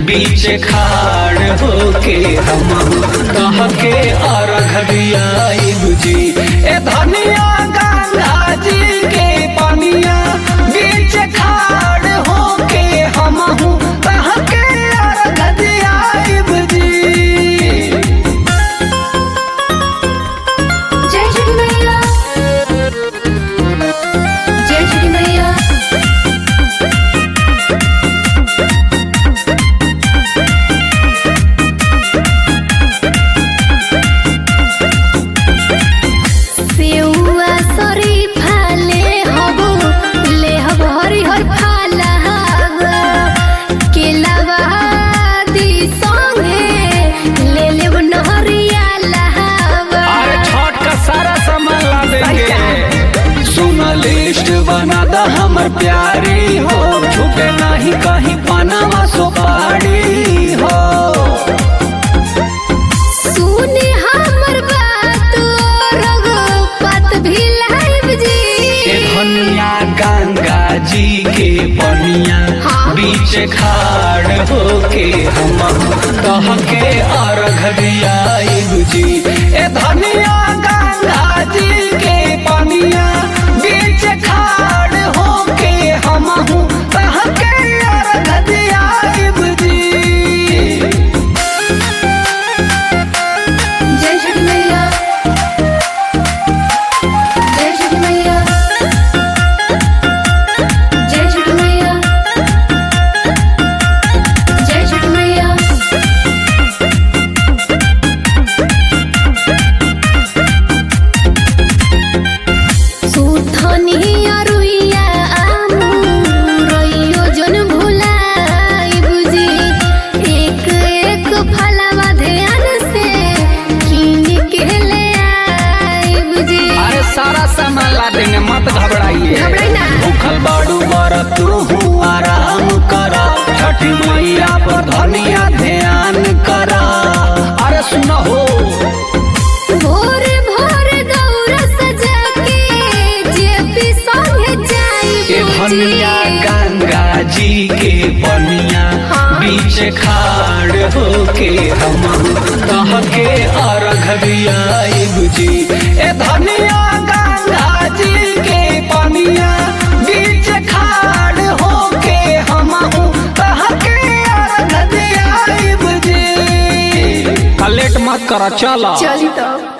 बीच खाड़ होके हम कह के अर्घ दियाइब जी ए धनिया गंगा जी के पनिया बीच खाड़ होके हम कह के अर्घ दियाइब जी जय श्री मैया जय श्री मैया सेउआ शरीफा ले हबो ले हब हरिहर फाला केलावा दी संगे ले लेब नहरिया लहावा अरे छठ का सारा सामान ला देंगे सुन लिस्ट बना दा हमर प्यारी हो छूटे नहीं कहीं पनामा सुपारी हो सुने हमर बात रघुपत भी लाइब जी ए धनिया गंगा जी के पनिया हाँ। बीच खाड़ होके हम कह के अर्घ दियाइब जी ए धनिया गंगा जी के पनिया बीच खाड़ होके हम कह के अर्घ दियाइब जी जय श्री मैया जय श्री मैया जय श्री मैया जय श्री मैया सुथनी अरुइया आमु रइयो जन भुलाई बुझी एक एक फलवा ध्यान से कीन के ले आई बुझी अरे सारा सामान ला देंगे मत घबराइए घबराई ना। भूखल बाड़ू बर तू आराम करा छठी मैया पर धनिया ध्यान करा अरे सुन हो भोरे भोरे दौरा सजा के जेपी संगे जाई ए धनिया गंगा जी के बनिया हाँ। बीच खाड़ होके हम कह के अर्घ दियाइब जी ए धनिया गंगा जी के बनिया बीच खाड़ होके हम कह के अर्घ दियाइब जी लेट मत कर चला चली तो